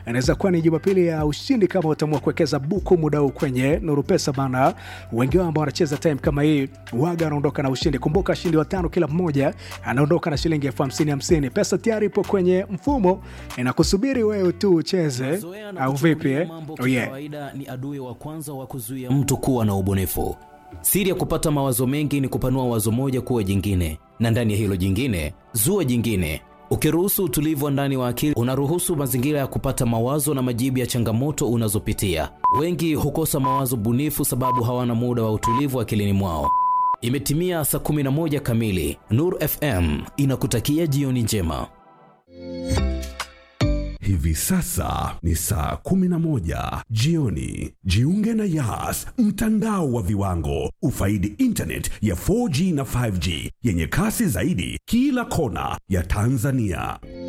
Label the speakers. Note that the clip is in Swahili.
Speaker 1: inaweza kuwa ni Jumapili ya ushindi kama utaamua kuwekeza buku muda huu kwenye Nuru Pesa bana. Wengi wao ambao wanacheza time kama hii waga wanaondoka na ushindi. Kumbuka washindi watano kila mmoja anaondoka na shilingi elfu hamsini hamsini. Pesa tayari ipo kwenye mfumo, inakusubiri wewe tu ucheze
Speaker 2: Mazoea na
Speaker 1: au vipi
Speaker 2: kuchukulia
Speaker 1: eh?
Speaker 2: mambo
Speaker 1: Oh, yeah.
Speaker 2: kikawaida ni adui wa kwanza wa kuzuia mtu kuwa na ubunifu. Siri ya kupata mawazo mengi ni kupanua wazo moja kuwa jingine, na ndani ya hilo jingine zua jingine. Ukiruhusu utulivu wa ndani wa akili, unaruhusu mazingira ya kupata mawazo na majibu ya changamoto unazopitia. Wengi hukosa mawazo bunifu sababu hawana muda wa utulivu akilini mwao. Imetimia saa 11 kamili. Nur FM inakutakia jioni njema.
Speaker 3: Hivi sasa ni saa 11 jioni. Jiunge na Yas, mtandao wa viwango. Ufaidi internet ya 4G na 5G yenye kasi zaidi kila kona ya Tanzania.